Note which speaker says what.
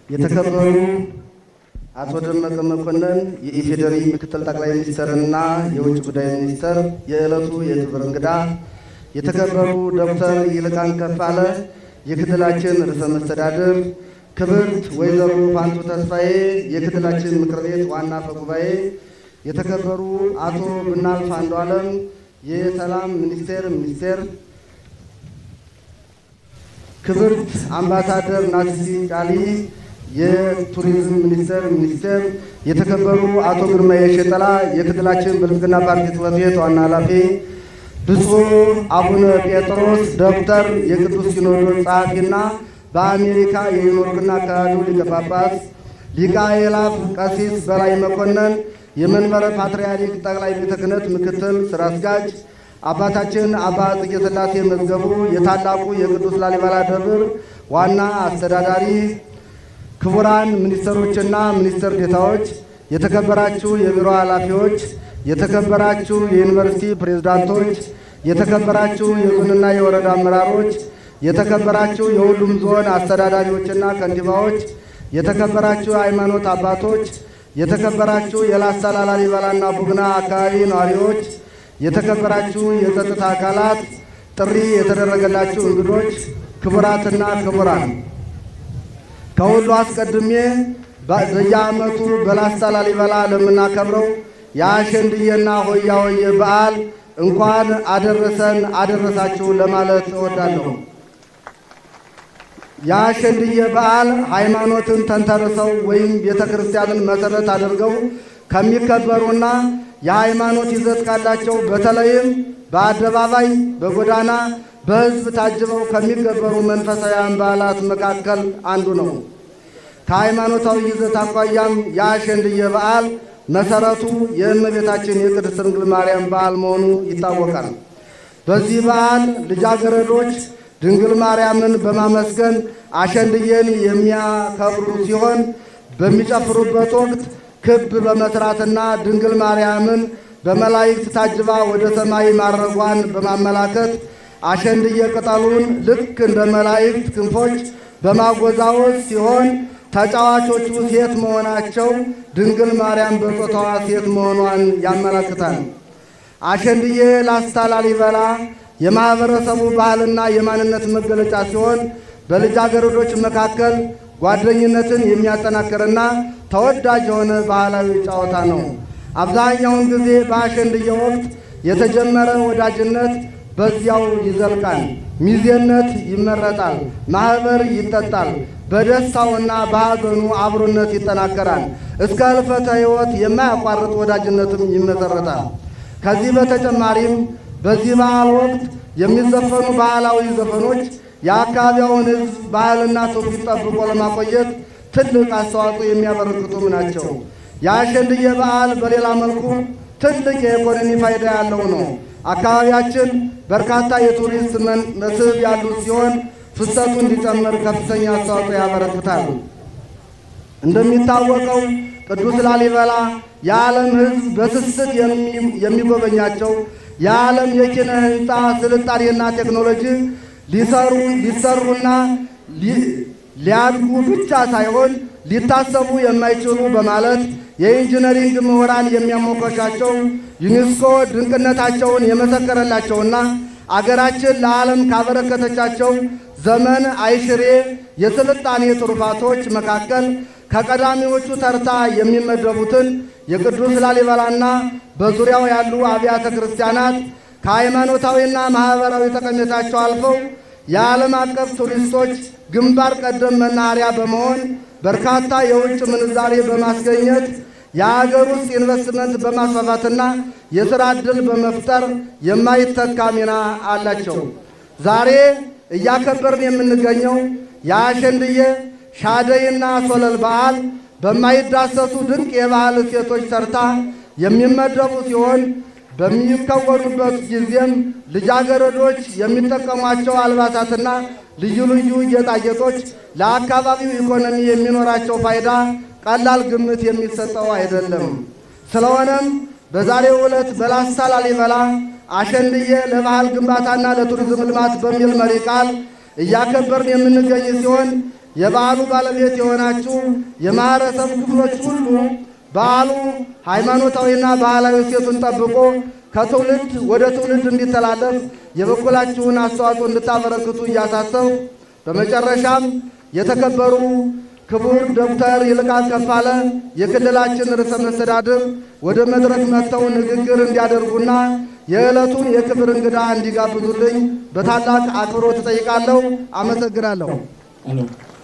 Speaker 1: የተከበሩ አቶ ደመቀ መኮንን የኢፌዴሪ ምክትል ጠቅላይ ሚኒስትርና የውጭ ጉዳይ ሚኒስትር፣ የዕለቱ የክብር እንግዳ የተከበሩ ዶክተር ይልቃን ከፋለ የክልላችን ርዕሰ መስተዳድር፣ ክብርት ወይዘሮ ፋንቱ ተስፋዬ የክልላችን ምክር ቤት ዋና አፈ ጉባኤ፣ የተከበሩ አቶ ብናልፍ አንዱዓለም የሰላም ሚኒስቴር ሚኒስቴር፣ ክብርት አምባሳደር ናሲሲ ጫሊ የቱሪዝም ሚኒስቴር ሚኒስቴር፣ የተከበሩ አቶ ግርማ የሸጠላ የክልላችን ብልጽግና ፓርቲ ጽሕፈት ቤት ዋና ኃላፊ፣ ብፁዕ አቡነ ጴጥሮስ ዶክተር የቅዱስ ሲኖዶስ ጸሐፊና በአሜሪካ የኒውዮርክና አካባቢው ሊቀ ጳጳስ፣ ሊቀ አእላፍ ቀሲስ በላይ መኮንን የመንበረ ፓትርያርክ ጠቅላይ ቤተ ክህነት ምክትል ስራ አስኪያጅ፣ አባታችን አባ ጽጌ ሥላሴ መዝገቡ የታላቁ የቅዱስ ላሊበላ ደብር ዋና አስተዳዳሪ ክቡራን ሚኒስትሮችና ሚኒስትር ዴታዎች፣ የተከበራችሁ የቢሮ ኃላፊዎች፣ የተከበራችሁ የዩኒቨርሲቲ ፕሬዝዳንቶች፣ የተከበራችሁ የዞንና የወረዳ አመራሮች፣ የተከበራችሁ የሁሉም ዞን አስተዳዳሪዎችና ከንቲባዎች፣ የተከበራችሁ የሃይማኖት አባቶች፣ የተከበራችሁ የላስታ ላሊበላና ቡግና አካባቢ ነዋሪዎች፣ የተከበራችሁ የጸጥታ አካላት፣ ጥሪ የተደረገላችሁ እንግዶች፣ ክቡራትና ክቡራን ከሁሉ አስቀድሜ በየዓመቱ በላስታ ላሊበላ ለምናከብረው የአሸንድዬና ሆያ ሆዬ በዓል እንኳን አደረሰን አደረሳችሁ ለማለት እወዳለሁ። የአሸንድዬ በዓል ሃይማኖትን ተንተርሰው ወይም ቤተ ክርስቲያንን መሠረት አድርገው ከሚከበሩና የሃይማኖት ይዘት ካላቸው በተለይም በአደባባይ፣ በጎዳና፣ በሕዝብ ታጅበው ከሚከበሩ መንፈሳዊያን በዓላት መካከል አንዱ ነው። ከሃይማኖታዊ ይዘት አኳያም የአሸንድዬ በዓል መሠረቱ የእመቤታችን የቅድስት ድንግል ማርያም በዓል መሆኑ ይታወቃል። በዚህ በዓል ልጃገረዶች ድንግል ማርያምን በማመስገን አሸንድዬን የሚያከብሩ ሲሆን በሚጨፍሩበት ወቅት ክብ በመስራትና ድንግል ማርያምን በመላእክት ታጅባ ወደ ሰማይ ማድረጓን በማመላከት አሸንድዬ ቅጠሉን ልክ እንደ መላእክት ክንፎች በማጎዛወዝ ሲሆን ተጫዋቾቹ ሴት መሆናቸው ድንግል ማርያም በጾታዋ ሴት መሆኗን ያመለክታል። አሸንድዬ ላስታ ላሊበላ የማኅበረሰቡ ባህልና የማንነት መገለጫ ሲሆን በልጃገረዶች መካከል ጓደኝነትን የሚያጠናክርና ተወዳጅ የሆነ ባህላዊ ጨዋታ ነው። አብዛኛውን ጊዜ በአሸንድዬ ወቅት የተጀመረ ወዳጅነት በዚያው ይዘልቃል። ሚዜነት ይመረጣል። ማኅበር ይጠጣል። በደስታውና በሐዘኑ አብሮነት ይጠናከራል። እስከ ሕልፈተ ሕይወት የማያቋርጥ ወዳጅነትም ይመሠረታል። ከዚህ በተጨማሪም በዚህ በዓል ወቅት የሚዘፈኑ ባህላዊ ዘፈኖች የአካባቢውን ሕዝብ ባህልና ትውፊት ጠብቆ ለማቆየት ትልቅ አስተዋጽኦ የሚያበረክቱም ናቸው። የአሸንድዬ በዓል በሌላ መልኩ ትልቅ የኢኮኖሚ ፋይዳ ያለው ነው። አካባቢያችን በርካታ የቱሪስት መስህብ ያሉት ሲሆን ፍሰቱ እንዲጨምር ከፍተኛ አስተዋጽኦ ያበረክታል። እንደሚታወቀው ቅዱስ ላሊበላ የዓለም ሕዝብ በስስት የሚጎበኛቸው የዓለም የኪነ ሕንፃ ስልጣኔና ቴክኖሎጂ ሊሰሩ ሊሰሩና ሊያድጉ ብቻ ሳይሆን ሊታሰቡ የማይችሉ በማለት የኢንጂነሪንግ ምሁራን የሚያሞካሻቸው ዩኔስኮ ድንቅነታቸውን የመሰከረላቸውና አገራችን ለዓለም ካበረከተቻቸው ዘመን አይሽሬ የስልጣኔ ትሩፋቶች መካከል ከቀዳሚዎቹ ተርታ የሚመደቡትን የቅዱስ ላሊበላና በዙሪያው ያሉ አብያተ ክርስቲያናት ከሃይማኖታዊና ማኅበራዊ ጠቀሜታቸው አልፈው የዓለም አቀፍ ቱሪስቶች ግንባር ቀደም መናኸሪያ በመሆን በርካታ የውጭ ምንዛሬ በማስገኘት የአገር ውስጥ ኢንቨስትመንት በማስፋፋትና የሥራ ዕድል በመፍጠር የማይተካ ሚና አላቸው። ዛሬ እያከበርን የምንገኘው የአሸንድዬ ሻደይና ሶለል በዓል በማይዳሰሱ ድንቅ የባህል እሴቶች ተርታ የሚመደቡ ሲሆን በሚከወኑበት ጊዜም ልጃገረዶች የሚጠቀሟቸው አልባሳትና ልዩ ልዩ ጌጣጌጦች ለአካባቢው ኢኮኖሚ የሚኖራቸው ፋይዳ ቀላል ግምት የሚሰጠው አይደለም። ስለሆነም በዛሬው ዕለት በላስታ ላሊበላ አሸንድዬ ለባህል ግንባታና ለቱሪዝም ልማት በሚል መሪ ቃል እያከበርን የምንገኝ ሲሆን የበዓሉ ባለቤት የሆናችሁ የማህበረሰብ ክፍሎች ሁሉ በዓሉ ሃይማኖታዊና ባህላዊ እሴቱን ጠብቆ ከትውልድ ወደ ትውልድ እንዲተላለፍ የበኩላችሁን አስተዋጽኦ እንድታበረክቱ እያሳሰብ በመጨረሻም የተከበሩ ክቡር ዶክተር ይልቃል ከፋለ የክልላችን ርዕሰ መስተዳድር ወደ መድረክ መጥተው ንግግር እንዲያደርጉና የዕለቱን የክብር እንግዳ እንዲጋብዙልኝ በታላቅ አክብሮት እጠይቃለሁ። አመሰግናለሁ።